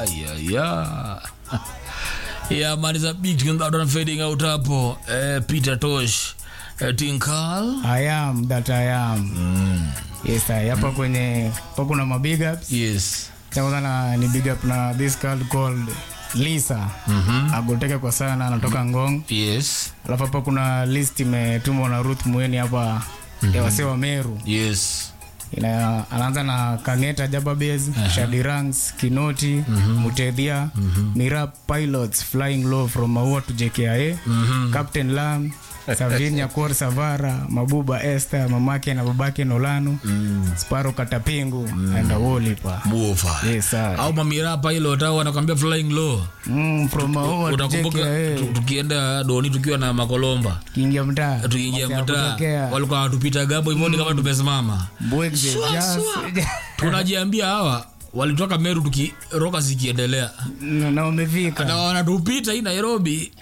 yeah, yeah. yeah, man, it's a big tune that one fading out hapo. Eh, Peter Tosh, eh, Tinkal. I am that I am. Yes, I hapa kwenye hapa kuna ma big ups. Yes. Kwanza na ni big up na this girl called Lisa. Mhm. Agoteka kwa sana anatoka Ngong. Yes. Alafu hapa kuna list imetumwa na Ruth Mweni hapa ya wasee wa Meru. Yes. Ina, anaanza na Kangeta Jababez, Shadi Ranks, Kinoti, Mutedhia, Mirap Pilots Flying Low from Maua to JKIA, Captain Lam, Savinia Kor Savara, Mabuba Esther, mamake na babake Nolano, Sparo Katapingu, and Awolipa. Buofa. Yes, sir. Au mamira pilot au wanakwambia flying low. Mm, from Maua to Utakumbuka JKIA. tu- tukienda doni tukiwa na makolomba. Kiingia mtaa. Tukiingia Basi ya mtaa kutokea. walikuwa wanatupita gabo hivyo kama tumesimama. Bwegze, Swa, just- Tunajiambia hawa walitoka Meru tuki roka zikiendelea. na na wamefika. Na wanatupita hii Nairobi.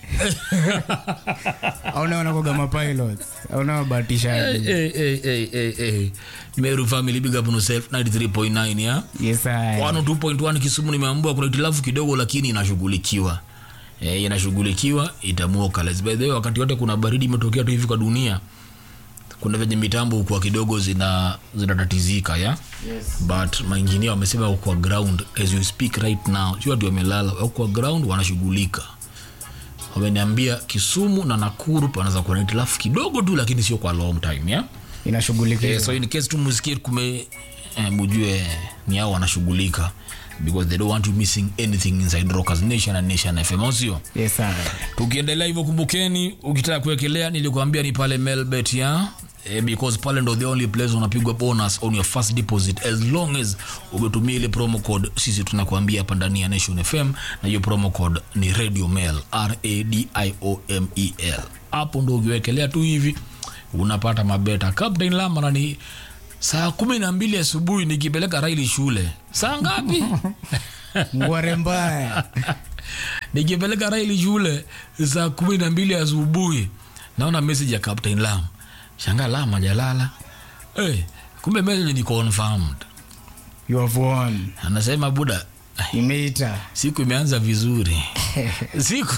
Auna wanakoga mapilots. Auna wabahatishaji. Hey, hey, hey, hey, hey. Meru family big up on yourself 93.9 ya. Yes, I. 102.1 Kisumu nimeambua kuna itilafu kidogo lakini inashughulikiwa. Eh, inashughulikiwa itamuoka. Let's by the way wakati wote kuna baridi imetokea tu hivi kwa dunia. Kuna venye mitambo kwa kidogo zina zinatatizika ya. Yes. But mainjinia wamesema wako kwa ground as you speak right now. Sio watu wamelala, wako kwa ground wanashughulika. Wameniambia Kisumu na Nakuru panaweza kuwa na itilafu kidogo tu lakini sio kwa long time ya. inashughulikiwa Eh, so in case tu musikie kume eh, mujue ni hao wanashughulika because they don't want you missing anything inside Rockers Nation and Nation FM au sio? yes, sir. Tukiendelea hivyo, kumbukeni, ukitaka kuwekelea, nilikwambia ni pale Melbet ya eh, because pale ndo the only place unapigwa bonus on your first deposit as long as umetumia ile promo code. Sisi tunakuambia hapa ndani ya Nation FM, na hiyo promo code ni Radio Mel, R A D I O M E L. Hapo ndo ukiwekelea tu hivi unapata mabeta. Captain Lama na ni saa kumi na mbili asubuhi nikipeleka Raili shule. Saa ngapi? ngware mbaya nikipeleka Raili shule saa kumi na mbili asubuhi, naona message ya Captain Lam. Shanga Lam hajalala. Hey, kumbe message ni confirmed. you have won Anasema buda, imeita siku imeanza vizuri. siku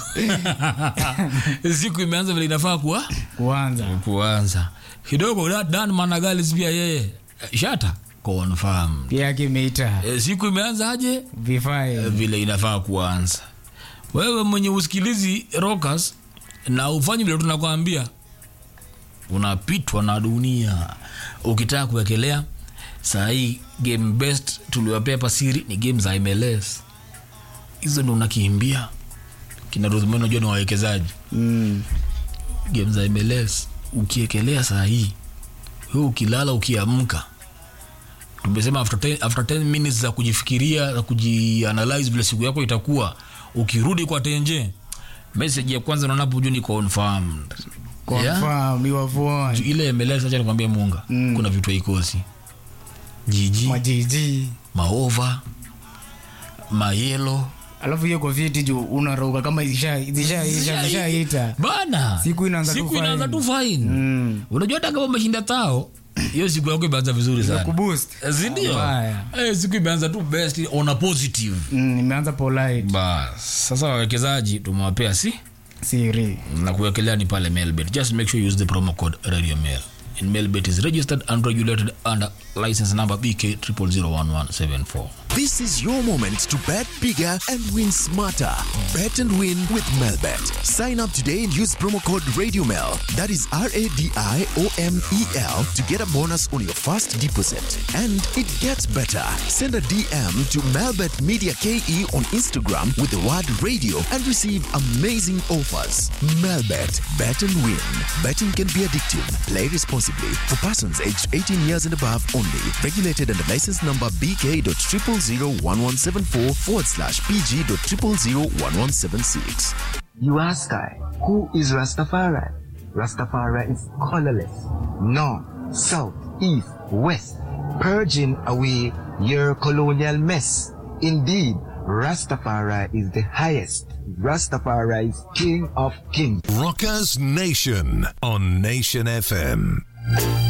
siku imeanza vile inafaa kuwa kuanza kuanza kidogo. Da- Dan Managalis pia yeye shata confirmed. pia yake imeita E, siku imeanza aje vifai vile inafaa kuanza. Wewe mwenye usikilizi Rockers na ufanyi vile tunakwambia, unapitwa na dunia. Ukitaka kuwekelea saa hii, game best tuliwapea hapa siri ni game za MLS, hizo ndo unakimbia kina Ruthmani, unajua ni wawekezaji mm. game za MLS ukiekelea saa hii wewe ukilala ukiamka tumesema after 10, after 10 minutes za kujifikiria za kujianalyze vile siku yako itakuwa ukirudi kwa tenje message ya kwanza unaona hapo juu ni confirmed Yeah? confirm you have won ile MLS acha nikwambie munga Mm. kuna vitu haikosi jiji majiji maova mayelo alafu hiyo kofiti juu unarauka kama zisha- zishaisha zishaita bana Siku inaanza tu siku fine. inaanza tu fine Mm. unajua hata kama umeshinda tao hiyo siku yako imeanza vizuri sana kuboost sindio Mbaya. eh, siku imeanza tu best on a positive Mm, imeanza polite bas sasa wawekezaji tumewapea si siri na kuwekelea ni pale melbet just make sure you use the promo code radio mail and melbet is registered and regulated under license number bk 0001174 This is your moment to bet bigger and win smarter. Bet and win with Melbet. Sign up today and use promo code RadioMel. That is R A D I O M E L to get a bonus on your first deposit. And it gets better. Send a DM to Melbet Media KE on Instagram with the word radio and receive amazing offers. Melbet. Bet and win. Betting can be addictive. Play responsibly. For persons aged 18 years and above only. Regulated under license number BK.0001174 forward slash PG.0001176. You ask I, who is Rastafari? Rastafari is colorless, north, south, east, west, purging away your colonial mess. Indeed, Rastafari is the highest. Rastafari is King of Kings. Rockers Nation on Nation FM.